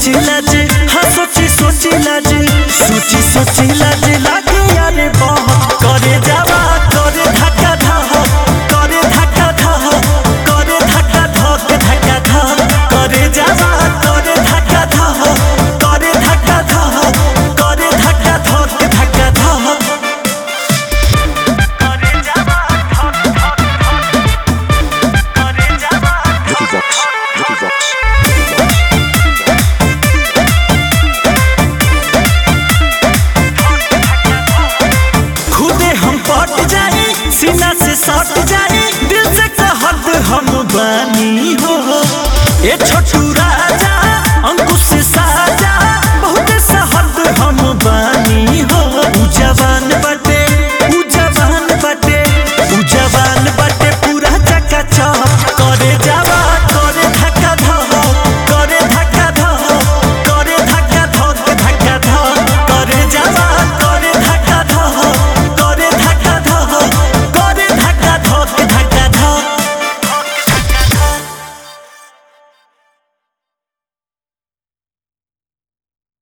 सोची लाज हाँ सोची सोची लाज सोची सोची लाज लागे यारे बहुत करे जावा करे धक्का धह करे धक्का धह करे धक्का धक धक्का धह करे जावा करे धक्का धह करे धक्का धह करे धक्का धक धक्का धह करे जावा करे जावा Vicky Vox, Vicky Vox. खुदे हम पट जाए सीना से सट जाए दिल से कहत हम बानी हो ए छोटू राज